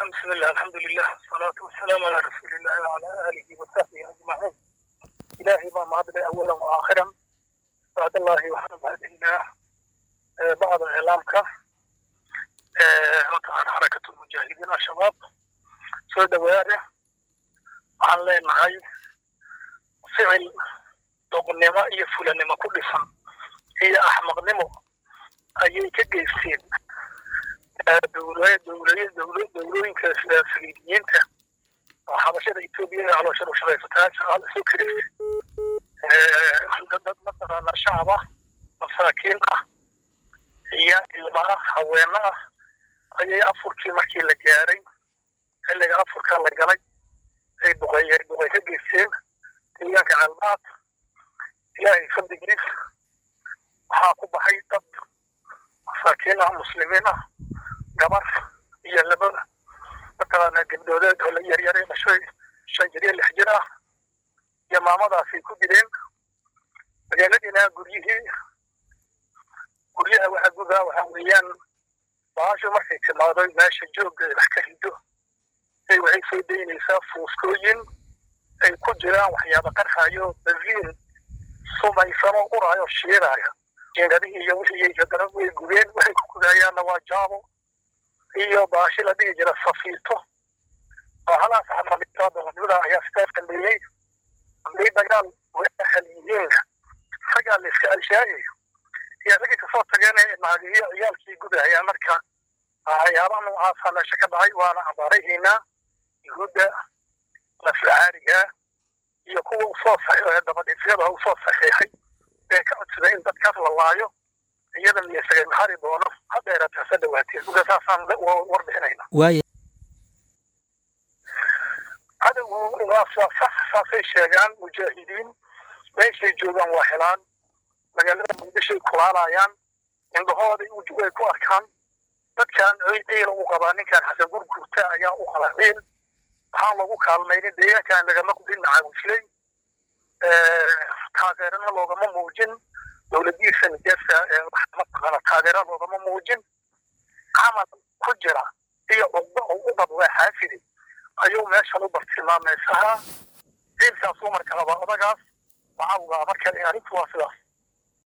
بسم الله الحمد لله والصلاة والسلام على رسول الله وعلى آله وصحبه أجمعين إلهي ما معبد أولا وآخرا بعد الله وحمد بعد الله آه، بعض إعلامك آه، طبعا حركة المجاهدين الشباب سود وياره عن لين معي فعل doqonnimo iyo fulanimo ku dhisan iyo axmaqnimo ayay ka geysteen dowlooyinka saliidiyiinta oo xabashada etoobiya ee calooshada ushaqaysataa shaqaal isu kiris dad mataqaana shacab ah masaakiin ah iyo ilma ah haweeno ah ayay afurkii markii la gaaray xilliga afurka la galay ay duqeey duqey ka geysteen deegaanka calmaad ilaahay fadligiis waxaa ku baxay dad masaakiin ah muslimiin ah gabar iyo laba mataqaana gabdhoodeed oo la yaryare dhashay shan jir iyo lix jir ah iyo maamadaasay ku dileen magaaladiina guryihii guryaha waxa gudaa waxa weeyaan baasho markay timaado meesha joogga wax ka rido ay waxay soo daynaysaa fuuskooyin ay ku jiraan waxyaaba qarxayo baziin sumaysano uraayo shiidaayo jeegadihii iyo wixii haddana way gubeen waxay ku gudayaanna waa jaabo iyo baashi la dhihi jira safiito bahalaas xamaalitaadonimada ayaa sidaas dambeeyey hadday dagaal waxal yihiin ragaa la iska alshaayayo iyo ragii kasoo tageen naagiyo ciyaalkii gudahayaan marka waxyaabaha noocaasa meesha ka dhacay waana abaarahiinaa yuhuudda naflacaarigaa iyo kuwa usoo saxiixay dabadhiifyada usoo saxiixay ee ka codsaday in dadkaas la laayo iyada miyasaga maxari doono ha dheeraata hase dhawaateen marka saasaan warbixinayna waaya cadowgu waa sax saasay sheegaan mujaahidiin meeshay joogaan waa helaan magaalada muqdishoay kulaalayaan indhahooday way ku arkaan dadkan ciil u qabaa ninkan xasan gurgurta ayaa u qaba ciil waxaan lagu kaalmaynin deegaankan lagama gudin macaawifley taageerana loogama muujin dowladiisa nijeesa mataqaana taageera loogama muujin camal ku jira iyo cugdo oo u qab waa xaafidi ayuu meeshan u bartilmaameysahaa ciilkaasuu marka qabaa odagaas waxaa ugaa marka arrintu waa sidaas